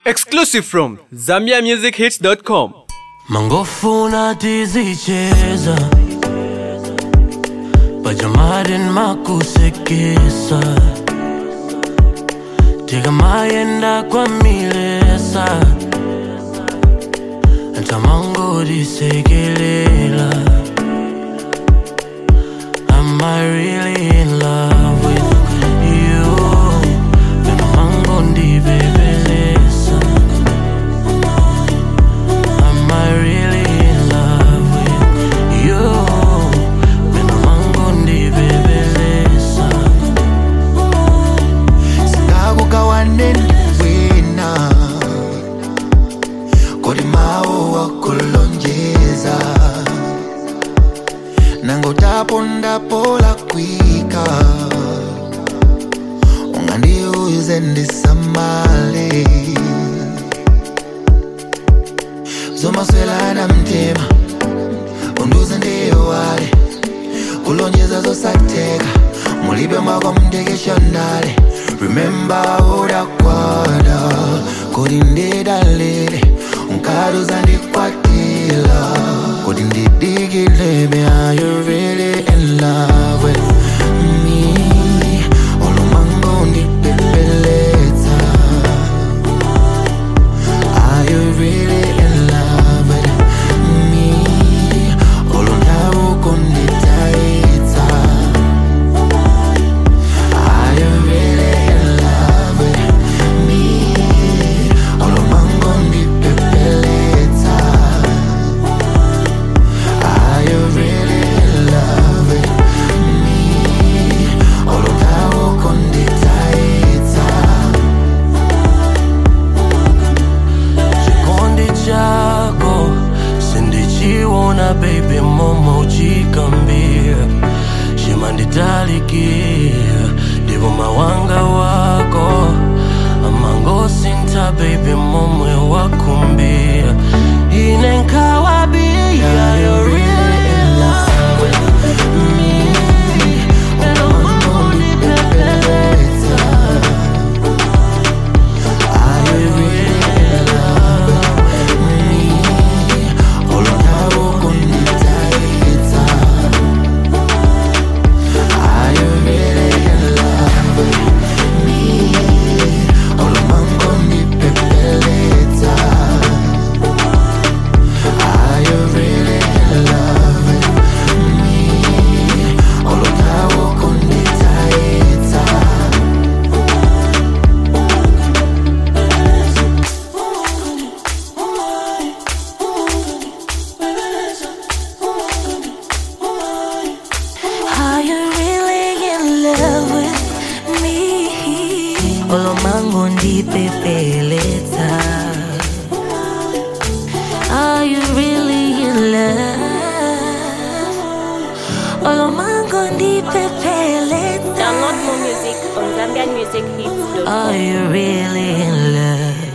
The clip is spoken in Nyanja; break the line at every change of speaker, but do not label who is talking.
Exclusive from ZambiaMusicHits.com.
mangofuna tizicheza pajamadin makusekesa tikamayenda kwamilesa ntamangodisekelela Am I really in love with you? Vena mangondibebelesa Am I really in love with you? Vena mangondibebelesa
ngakukawaneni wena kodi mawu wakulonjeza nangotapondapo lakwika ungandiuze ndisamale zomaswelana mtima unduze ndiyowale kulonjeza zosatheka mulibe mwako mtekeshonale remember udakwada kodi ndidalile unkaduza ndikwatila kodi ndidikilebe are you really in love with me olumango ndipepeletsa Are you really in love with me? Olondawo kunditaitsa. Are you really in love with me? Olomango ndipepeletsa. Are you really in love with me? Olondawo kunditaitsa.
chikondi chako sindichiona baby momo uchikambira chimanditalikira ndipo mawanga wako amangosinta baby momwe wakumbira ine nkawabia you're really in love with me Pero mambo nipepeleza
Are you really in love with me? Olondawo kunditaitsa. Are you really in love with me? Olomango ndipepeletsa. Are you really in love with me? Olondawo kunditaitsa.
Are you really in love with me? Olomango ndipepeleta. Are you really in love? Olomango ndipepeleta.
Download more music on ZambianMusicHits.com.
Are you really in love?